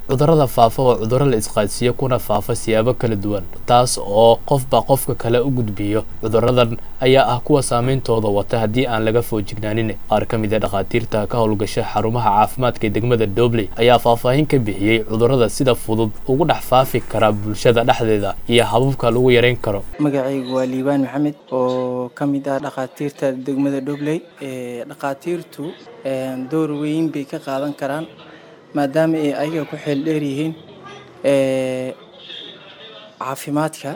cudurrada faafa waa cudurro la isqaadsiiyo kuna faafa siyaabo kala duwan taas oo qofba qofka kale u gudbiyo cudurradan ayaa ah kuwa saameyntooda wata haddii aan laga foojignaanin qaar ka mid a dhakhaatiirta ka howlgasha xarumaha caafimaadka ee degmada dobley ayaa faahfaahin ka bixiyey cudurrada sida fudud ugu dhex faafi kara bulshada dhexdeeda iyo hababka lagu yareyn karo magacaygu waa liibaan maxamed oo ka mid ah dhakhaatiirta degmada dobley dhakhaatiirtu door weyn bay ka qaadan karaan maadaama ay ayaga ku xeel dheer yihiin caafimaadka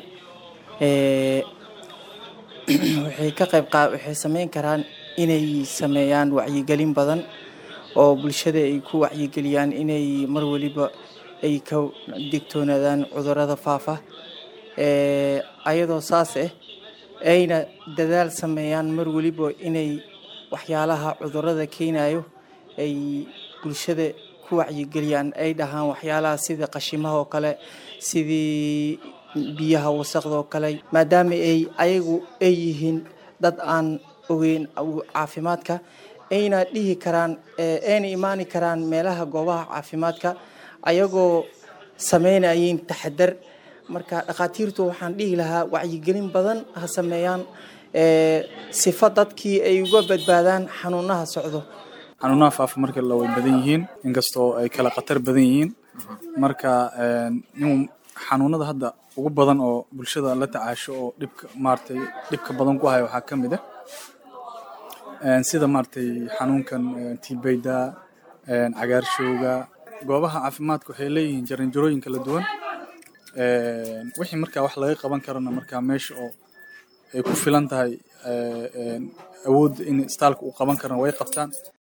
waxay ka qayb qa waxay sameyn karaan inay sameeyaan wacyigelin badan oo bulshada ay ku wacyigeliyaan inay mar waliba ay ka digtoonaadaan cudurrada faafa ayadoo saas ah ayna dadaal sameeyaan mar waliba inay waxyaalaha cudurrada keenayo ay bulshada ku wacyigeliyaan ay dhahaan waxyaalaha sida qashimaha oo kale sidii biyaha wasaqda oo kale maadaama ay ayagu ay yihiin dad aan ogeyn caafimaadka ayna dhihi karaan ayna imaani karaan meelaha goobaha caafimaadka ayagoo sameynayeen taxadar marka dhakhaatiirtu waxaan dhihi lahaa wacyigelin badan ha sameeyaan sifo dadkii ay uga badbaadaan xanuunaha socdo xanuunaha faafa marka la way badan yihiin inkastoo ay kala khatar badan yihiin marka in xanuunada hadda ugu badan oo bulshada la tacaasho oo dhibka maaragtay dhibka badan ku haya waxaa ka mid ah sida maaragtay xanuunkan tibayda cagaarshowga goobaha caafimaadka waxay leeyihiin jaranjarooyin kala duwan wixii markaa wax laga qaban karana markaa meesha oo ay ku filan tahay awoodda in istaalka uu qaban karana way qabtaan